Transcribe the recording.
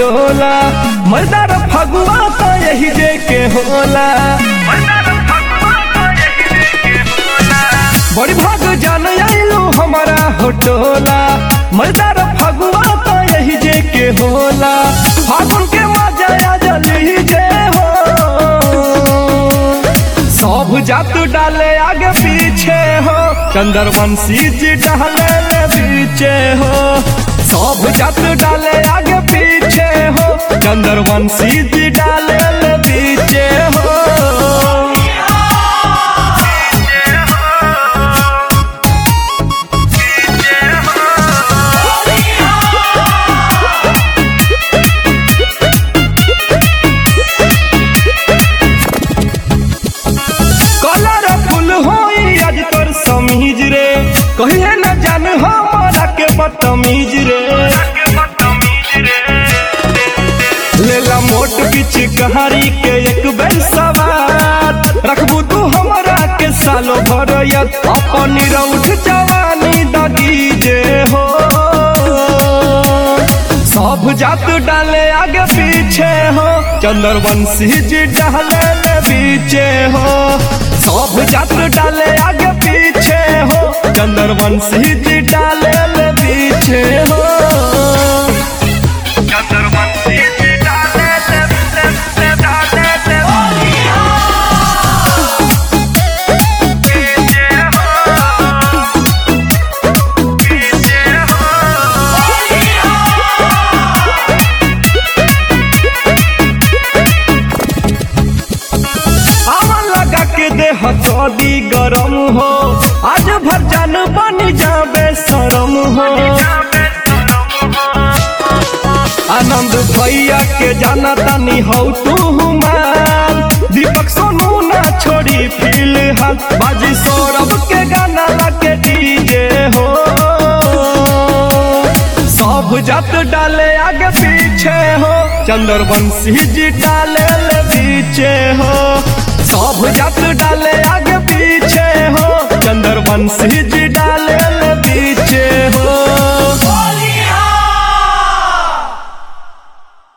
टोला मर्दार फगुआ तो यही जे के होला बड़ी भाग जान आइलू हमारा हो टोला मर्दार फगुआ तो यही जे के होला फागुन के मजा आ जली जे हो सब जात डाले आगे पीछे हो चंद्रवंशी जी डाले ले पीछे हो सब जात डाले आगे पीछे हो चंद्रवंशी जी डाले ले पीछे हो कलर फुल होई आज तोर समीज रे कहिए न जान हमारा के बदतमीज रे लेला मोट बीच कहारी के एक बेर सवार रखबू तू हमरा के सालो भर यत अपन रौठ जवानी दगी जे हो सब जात डाले आगे पीछे हो चंद्रवंशी जी डाले ले पीछे हो सब जात डाले आगे पीछे हो चंद्रवंशी जी डाले ले पीछे हो चंद्रवंशी जी डाले ले ले ले डाले ले पीछे हो पीछे हो आवन लगा के देह चौदी गरम हो आज भर जान बन जाबे शरम हो आनंद भैया के जाना तानी हो तू मान दीपक सोनू ना छोड़ी फिलहाल बाजी सौरभ के गाना लगे डीजे हो सब जात डाले आगे पीछे हो चंद्रवंशी जी डाले ले पीछे हो सब जात डाले आगे पीछे हो चंद्रवंशी जी डाले